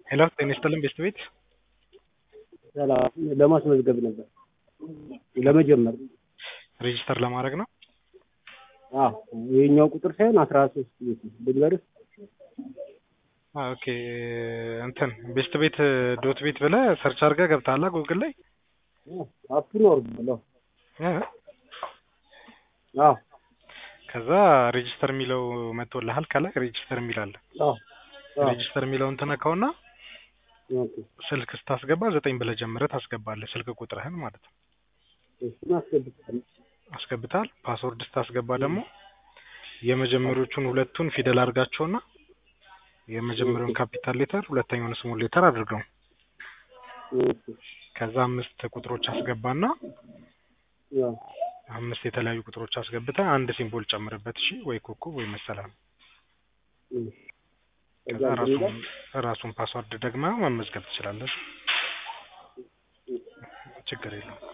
ሄሎ ጤና ይስጥልን ቤስት ቤት ሰላም ለማስመዝገብ ነበር ለመጀመር ሬጂስተር ለማድረግ ነው። አዎ ይሄኛው ቁጥር ሳይሆን አስራ ሶስት ቤት ነው ልንገርህ አ ኦኬ እንትን ቤስት ቤት ዶት ቤት ብለህ ሰርች አድርገህ ገብተሃል ጉግል ላይ አፕን ወርዳለሁ እ አዎ ከዛ ሬጂስተር የሚለው መጥቶልሃል ከላይ ሬጂስተር የሚል አለ አዎ አዎ ሬጂስተር የሚለውን ትነካውና ኦኬ ስልክ ስታስገባ ዘጠኝ ብለህ ጀምረህ ታስገባለህ ስልክ ቁጥርህን ማለት ነው እሱን አስገብቻለሁ አስገብተሃል ፓስወርድ ስታስገባ ደግሞ የመጀመሪያዎቹን ሁለቱን ፊደል አድርጋቸውና የመጀመሪያውን ካፒታል ሌተር ሁለተኛውን ስሞል ሌተር አድርገው እሺ ከዛ አምስት ቁጥሮች አስገባና ያው አምስት የተለያዩ ቁጥሮች አስገብተህ አንድ ሲምቦል ጨምርበት እሺ ወይ ኮከብ ወይ መሰላል እሺ ከዛ ራሱን ራሱን ፓስወርድ ደግመህ መመዝገብ ትችላለህ ችግር የለውም